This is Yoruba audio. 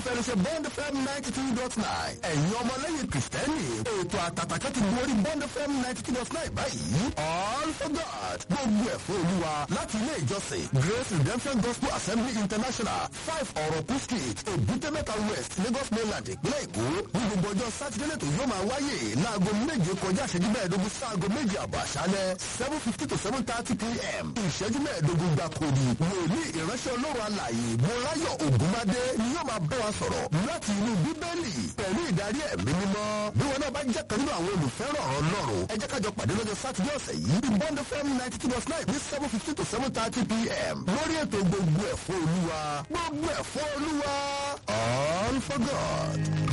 fẹ́ẹ́ ṣe bond fm ninety two dot nine ẹ̀yin ọmọlẹ́yìn kìrìsìtẹ́nì ètò àtàtàkẹ́ ti borí bond fm ninety two dot nine báyìí all for god gbogbo ẹ̀ fún olúwa láti ilé ìjọsìn grace redemption gospel assembly international five ọ̀rọ̀kú street èbúté-mẹ́ta west lagos mainland ìpínlẹ̀ èkó ní gbogbo ọjọ́ sátidé lẹ́tọ̀ yóò máa wáyé láago méje kọjá ìṣẹ́jú mẹ́ẹ̀ẹ́dógún sáago méje àbọ̀ àṣálẹ́ seven fifty to seven thirty pm ìṣẹ́jú mẹ́ẹ̀ẹ́dógún gbàkúrì wòlíì ìránṣẹ́ ọlọ́run alàyè mọ́láyọ̀ ògúnmádé ni yóò máa bá wa sọ̀rọ̀ láti inú bíbélì pẹ̀lú ìdarí ẹ̀mí mímọ́ bí wọn náà bá jẹ́ kan nínú àwọn olùfẹ́ràn ọlọ́run ẹ jẹ́ kájọ pàdé lọ́jọ́ sátidé ọ̀sẹ̀ yìí ní bond fm ninety two point nine ní seven fifty to seven thirty pm lórí ètò gbogbo ẹ̀fọ́ olúwa gbogbo ẹ̀fọ́ olúwa all for god.